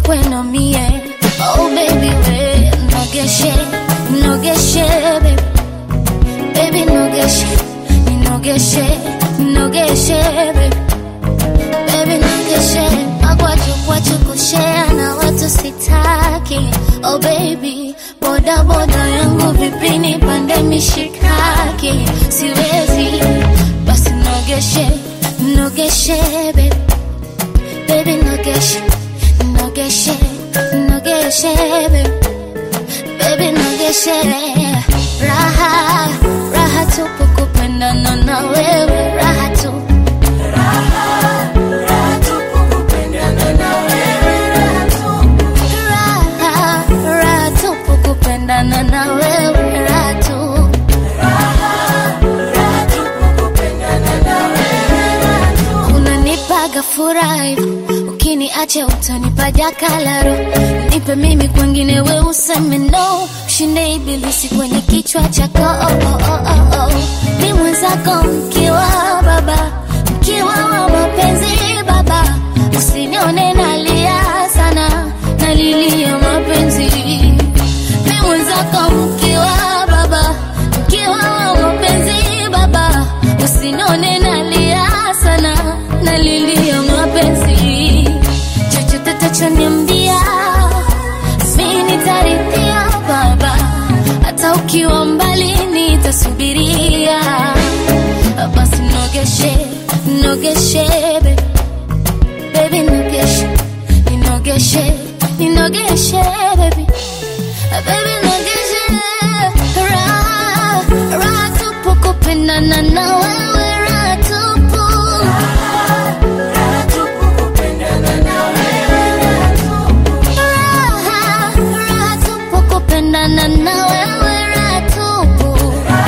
kwenu mie oh baby we nogeshe nogeshe baby baby nogeshe ninogeshe ninogeshe baby baby nogeshe magwaju kwachu kushea na watu sitaki oh baby boda boda yangu vipini pande mishikaki siwezi basi nogeshe nogeshe baby baby nogeshe nogeshe nogeshe baby baby nogeshe raha raha tupu kupendana na wewe raha tu raha raha tupu kupendana na wewe raha tu unanipaga furahi ukiniacha utanipa jakalaro nipe mimi kwengine we useme no ushinde ibilisi kwenye kichwa chako oh, oh, oh, oh, oh. ni mwenzako mkiwa baba mkiwa wa mapenzi baba usinione nalia sana nalilia mapenzi ni mwenzako mkiwa baba mkiwa wa mapenzi baba usinione nalia sana nalilia mapenzi chochote tachoniambia mi nitarithia baba hata ukiwa mbali nitasubiria basi nogeshe nogeshe baby baby nogeshe ninogeshe ninogeshe baby baby nogeshe raha raha tupu kupendana na wewe raha tupu raha raha tupu kupendana na wewe raha tupu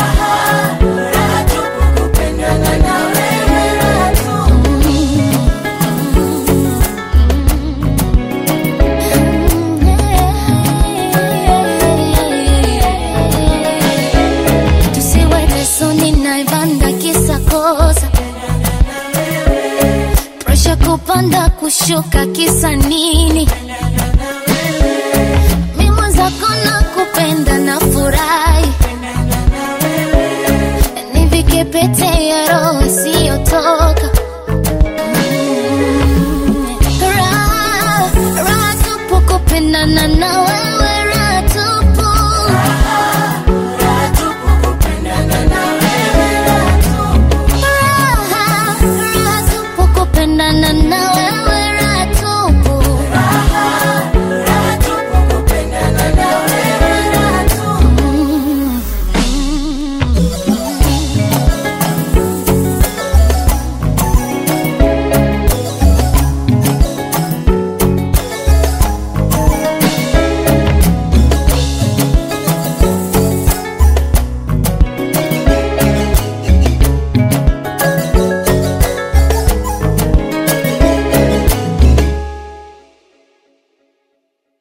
tusiwe lesoni naivanda kisa kosa presha kupanda kushuka kisa nini mi mwenzako na kupenda na furahi nivike pete ya roho isiyotoka Mm. raha raha tupu kupendana na